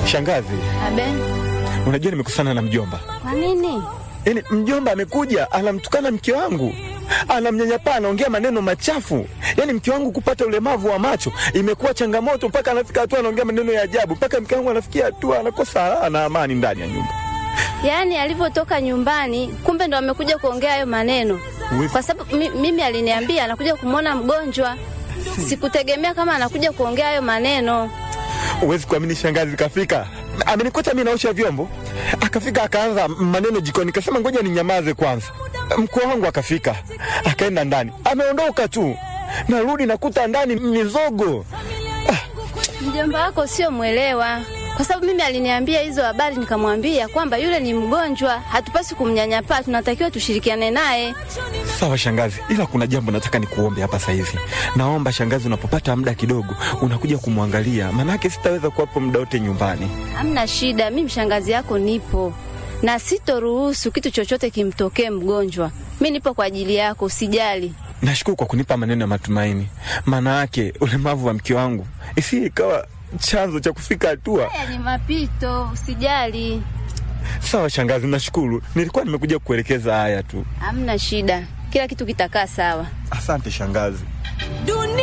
Shangazi, Abe, unajua nimekusana na mjomba. kwa nini? Yaani mjomba amekuja anamtukana mke wangu, anamnyanyapaa, anaongea maneno machafu. Yaani mke wangu kupata ulemavu wa macho imekuwa changamoto, mpaka anafika hatua anaongea maneno ya ajabu, mpaka mke wangu anafikia hatua anakosa raha na amani ndani ya nyumba. Yaani alivyotoka nyumbani, kumbe ndo amekuja kuongea hayo maneno, Uwe- kwa sababu mi, mimi aliniambia anakuja kumwona mgonjwa. Sikutegemea kama anakuja kuongea hayo maneno. Huwezi kuamini, shangazi kafika, amenikuta mimi naosha vyombo, akafika akaanza maneno jikoni, kasema ngoja ninyamaze kwanza. Mkwe wangu akafika, akaenda ndani, ameondoka tu, narudi nakuta ndani mizogo. Mjomba wako sio mwelewa, kwa sababu mimi aliniambia hizo habari, nikamwambia kwamba yule ni mgonjwa, hatupasi kumnyanyapaa, tunatakiwa tushirikiane naye. Sawa shangazi, ila kuna jambo nataka nikuombe hapa sasa hivi. Naomba shangazi, unapopata muda kidogo unakuja kumwangalia, maanake sitaweza kuwapo muda wote nyumbani. Hamna shida, mimi mshangazi yako nipo na sitoruhusu kitu chochote kimtokee mgonjwa. Mi nipo kwa ajili yako, usijali. Nashukuru kwa kunipa maneno ya matumaini, maana yake ulemavu wa mke wangu isi ikawa chanzo cha kufika hatua. Haya ni mapito, usijali. Sawa shangazi, nashukuru. Nilikuwa nimekuja kukuelekeza haya tu. Hamna shida, kila kitu kitakaa sawa. Asante shangazi. Dunia